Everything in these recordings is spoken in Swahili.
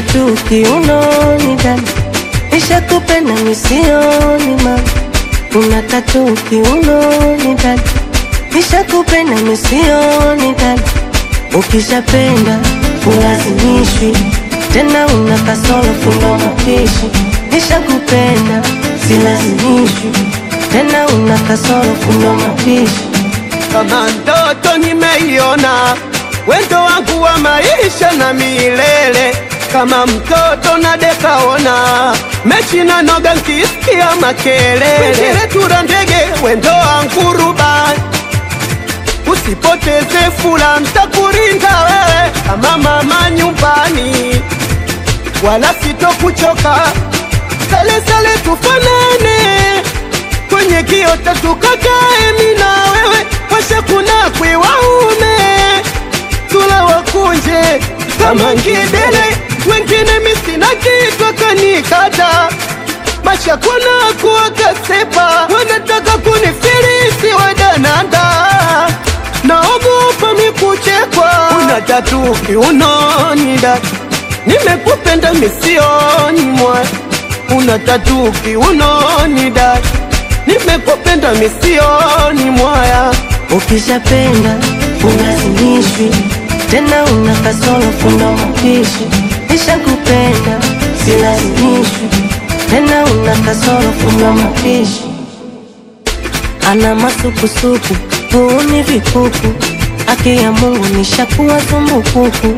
tatu kiunoni dada, nishakupenda misioni mama, una tatu kiunoni dada, nishakupenda misioni dada, ukishapenda ulazimishwi tena, una kasoro funga mapishi, nishakupenda silazimishwi tena, una kasoro funga mapishi kama ndoto nimeiona, wendo wangu wa maisha na milele, kama mtoto na dekaona mechi na noga nkisikia makelele, tura ndege wendo wangu rubani, usipoteze fula, ntakurinda wewe kama mama nyumbani, wala sitokuchoka, sale sale tufanane kwenye kiota tukakae mi na wewe, washa kuna kwi waume tula wakunje kama ngidele, wengine misina kitwa kanikata basha kuna kuwa kasepa, wanataka kunifilisi wadananda, naogopa mikuchekwa, una tatu kiunoni dada, nimekupenda misioni mwa una tatu kiunoni dada nimekupenda misioni mwaya, ukishapenda ulazimishwi tena, una kasoro funda mapishi, nishakupenda silazimishwi tena, una kasoro funda mapishi, ana masukusuku huuni vikuku, haki ya Mungu nishakuwa zumbukuku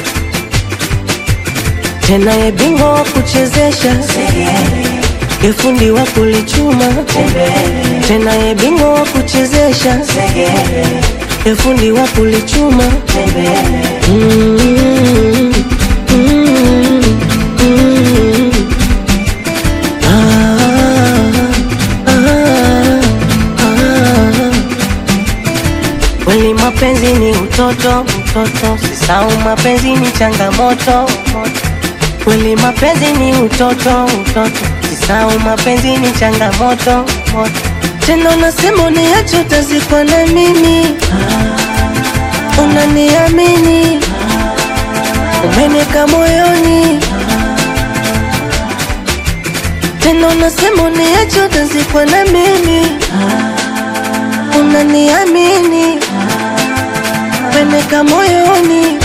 tena, ye bingwa wa kuchezesha Yefundi wa kulichuma tena, ye bingwa wa kuchezesha Yefundi wa kulichuma Mm, mm, mm. Ah, ah, ah. Kweli mapenzi ni utoto, utoto, sisau mapenzi ni changamoto Kweli mapenzi ni utoto, utoto, sisau mapenzi ni changamoto moto. Tena unasema uniache utazikwa na mimi, unaniamini, umeneka moyoni. Tena unasema uniache utazikwa na mimi, unaniamini, umeneka moyoni.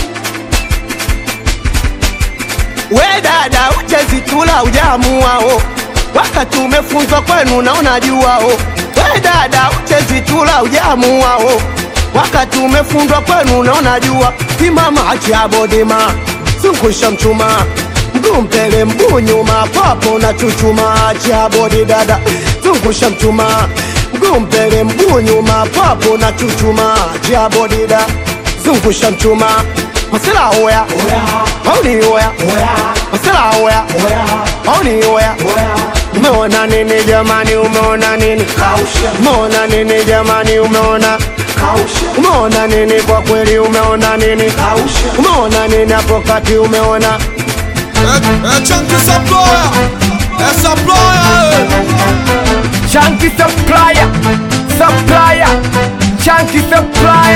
we dada, uchezitula ujamuao, wakati umefunzwa kwenu na unajuao. We dada, uchezitula ujamuao, wakati umefundwa kwenu na unajua. Simama achabodima, zungusha mchuma mguu mbele mguu nyuma, papo na chuchuma. Achabodi dada, zungusha mchuma mguu mbele mguu nyuma, papo na chuchuma. Achabodi dada, zungusha mchuma masela oya mauni oya masela oya mauni oya umeona nini jamani umeona nini umeona nini jamani umeona umeona nini kwa kweli umeona nini umeona nini hapo kati umeona Chunky supplier, eh, supplier, eh. Chunky supplier, supplier, chunky supplier.